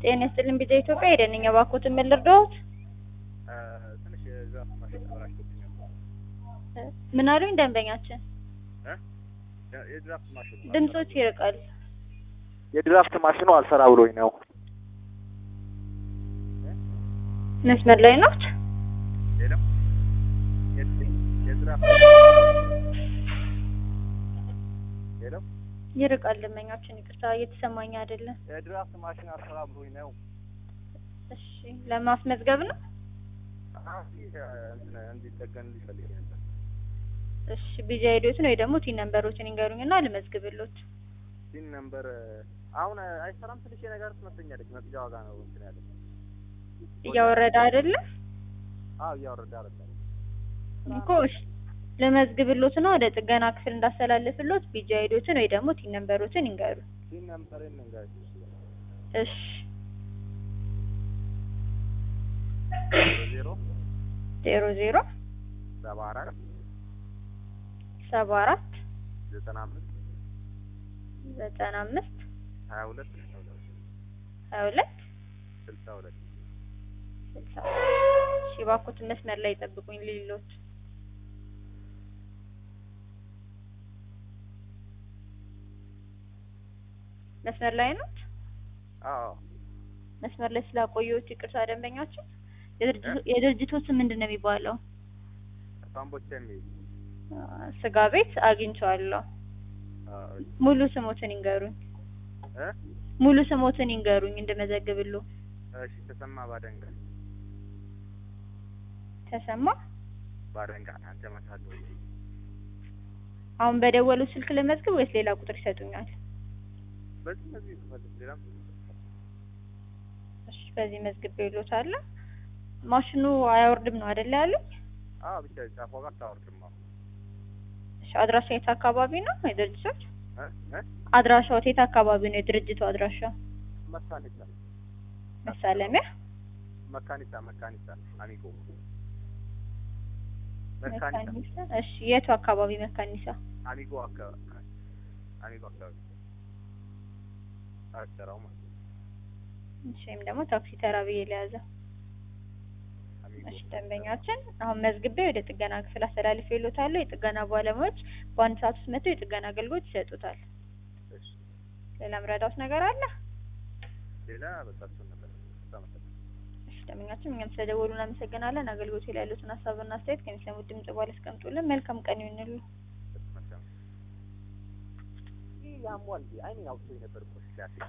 ጤና ይስጥልኝ ቢዛ ኢትዮጵያ ሄደን እኛ ባኮትን ምን ልርዳዎት? ትንሽ የዛፍ ማሽን ተበላሽቶብኝ ነው። ምን አሉኝ ደንበኛችን? የድራፍት ማሽኑ ድምጾት ይርቃል። የድራፍት ማሽኑ አልሰራ ብሎኝ ነው። መስመር ላይ ኖት? ሌላም የድራፍት ሌላው ይርቃል ደንበኛችን። ይቅርታ እየተሰማኝ አይደለም። የድራፍት ማሽን አልሰራ ብሎኝ ነው። እሺ ለማስመዝገብ ነው? እንዲጠገን ሊፈልግ ነበር። እሺ ቢዛ ሄዶትን ወይ ደግሞ ቲን ነምበሮችን ይንገሩኝና ልመዝግብሎት። ሲን ነምበር አሁን አይሰራም። ትንሽ ነገር ትመስለኛለች። መቅጃ ዋጋ ነው እንትን ያለ እያወረደ አይደለም አዎ፣ እያወረደ አይደለም እኮ እሺ ልመዝግብሎት ነው ወደ ጥገና ክፍል እንዳስተላልፍሎት ቢጃ ሄዶትን ወይ ደግሞ ቲን ነምበሮችን ይንገሩ። ሲን ነምበር እንንገር እሺ ዜሮ ዜሮ ዜሮ ሰባ አራት ሰባ አራት ዘጠና አምስት ዘጠና አምስት ሀያ ሁለት ሀያ ሁለት ስልሳ ሁለት ስልሳ እሺ እባክዎትን መስመር ላይ ይጠብቁኝ ልሎት መስመር ላይ ኖት? አዎ መስመር ላይ ስላቆየሁት ይቅርታ ደንበኛችን። የድርጅቱ ስም ምንድን ነው የሚባለው? ሳምቦቻ የሚል ስጋ ቤት አግኝቼዋለሁ። ሙሉ ስሞትን ይንገሩኝ። እ ሙሉ ስሞትን ይንገሩኝ እንድመዘግብሉ። እሺ ተሰማ ባደንጋ ተሰማ ባደንጋ አንተ መሳት አሁን በደወሉ ስልክ ልመዝግብ ወይስ ሌላ ቁጥር ይሰጡኛል? በዚህ በዚህ ተፈልግ ሌላም እሺ በዚህ መዝግቤ ይሎታለሁ። ማሽኑ አያወርድም ነው አይደለ ያሉኝ? አዎ ብቻ ጫፎ ጋር ታወርድማ እሺ አድራሻ የት አካባቢ ነው የድርጅቶች? እ እ አድራሻው የት አካባቢ ነው የድርጅቱ አድራሻ? መካኒሳ መሳለሚያ መካኒሳ መካኒሳ አሚጎ መካኒሳ መካኒሳ። እሺ የቱ አካባቢ መካኒሳ? አሚጎ አካባቢ አሚጎ አካባቢ አሰራው ማለት ነው። እሺ ወይም ደግሞ ታክሲ ተራ ብዬ ለያዘ። አሚጎ እሺ ደንበኛችን አሁን መዝግቤ ወደ ጥገና ክፍል አስተላልፌ ይሎታለሁ። የጥገና ባለሙያዎች በአንድ ሰዓት ውስጥ መጥተው የጥገና አገልግሎት ይሰጡታል። እሺ ሌላ ምረዳውት ነገር አለ? ሌላ በቃ እሱን ነበር ተመሰለ እሺ ደንበኛችን እኛም ስለደወሉ እናመሰግናለን። አገልግሎት ላይ ያሉትን ሀሳብና አስተያየት ከሚሰሙት ድምጽ በኋላ አስቀምጡልን። መልካም ቀን ይሁንሉ። ይህ ያሟል አይኔ አውጥቶ የነበር እኮ ሲያስ